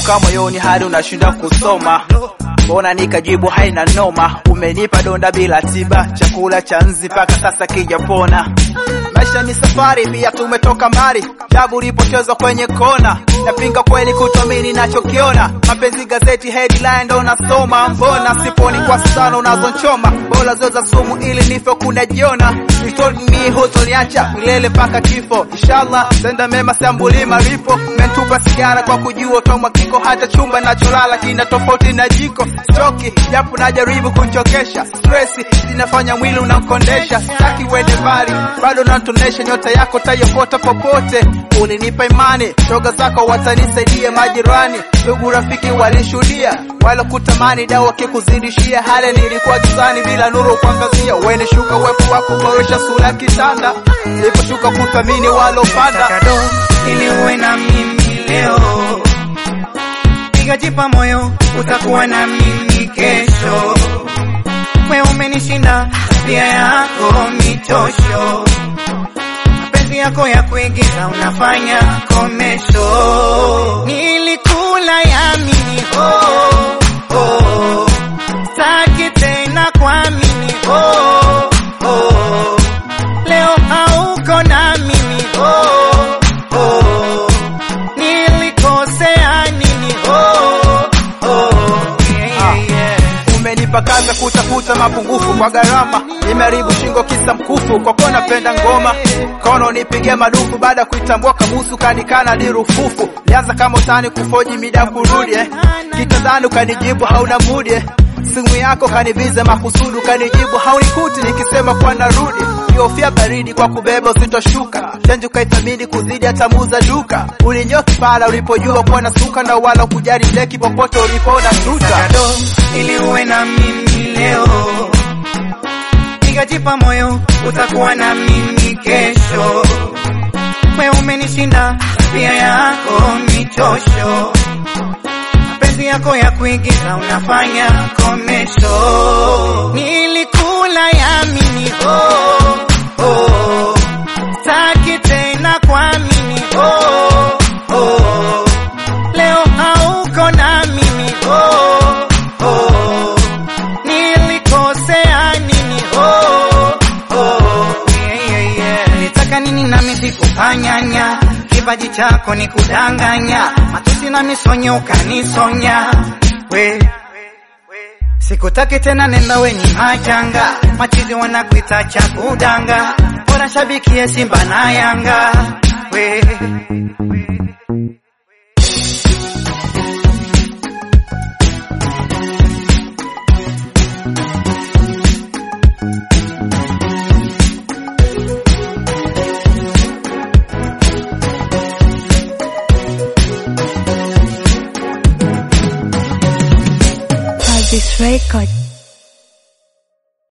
uka moyoni hadi unashinda kusoma mbona nikajibu haina noma umenipa donda bila tiba chakula cha nzi mpaka sasa kijapona maisha ni safari pia tumetoka mbali jabu ulipotezwa kwenye kona napinga kweli kutomini nachokiona mapenzi gazeti headline ndo nasoma mbona siponi kwa sana unazonchoma bora zoza sumu ili nife kunajiona You told me hutoniacha milele mpaka kifo inshallah tenda mema sambuli maripo mentupa sigara kwa kujua tomwa kiko hata chumba nacholala kina tofauti na jiko stoki japo najaribu kunchokesha stresi zinafanya mwili unankondesha sitaki uende mbali bado natonesha nyota yako tayokota popote ulinipa imani shoga zako watanisaidia majirani ndugu rafiki walishuhudia wala kutamani dawa wakikuzidishia hale nilikuwa gizani bila nuru kuangazia uene shuka uwepo wako boresha sura kitanda niliposhuka kuthamini walopanda kado ili uwe na mimi leo, pigajipa moyo, utakuwa na mimi kesho. We umenishinda tabia yako michosho, mapenzi yako ya kuigiza unafanya komesho. Nilikula yamini oh, oh. Sitaki tena kuamini oh, oh. Leo hauko na mimi oh, oh. Nilikosea nini oh, oh. Yeah, yeah. umenipa kaza kutafuta mapungufu kwa gharama nimeharibu shingo kisa mkufu kwa kuwa napenda ngoma kono nipigia madufu baada ya kuitambua kamusu kanikana ni rufufu lianza kama utani kufoji mida kurudi eh. kitandani ukanijibu hauna mudi eh. simu yako kanivize makusudu kanijibu haunikuti nikisema kuwa narudi kiofia baridi kwa kubeba usitoshuka chanjo kaithamini kuzidi hata muuza duka ulinyoki pala ulipojua kuwa na suka na wala kujali leki popote ulipona tuta kado ili uwe na mimi leo, pigajipa moyo, utakuwa na mimi kesho. We umenishinda tabia yako michosho, mapenzi yako ya kuigiza unafanya komesho. Nilikula yamini oh, oh. Sitaki tena kuamini oh, oh. Leo hauko na mimi oh, oh. Nilikosea nini oh, oh. Yeah, yeah, yeah. Nitaka nini nami sikufanyanya kipaji chako ni kudanganya matusi na misonyo ukanisonya we Sikutaki tena nenda wenye majanga, machizi wanakuita cha kudanga, bora shabikie Simba na Yanga we. Pulse Record.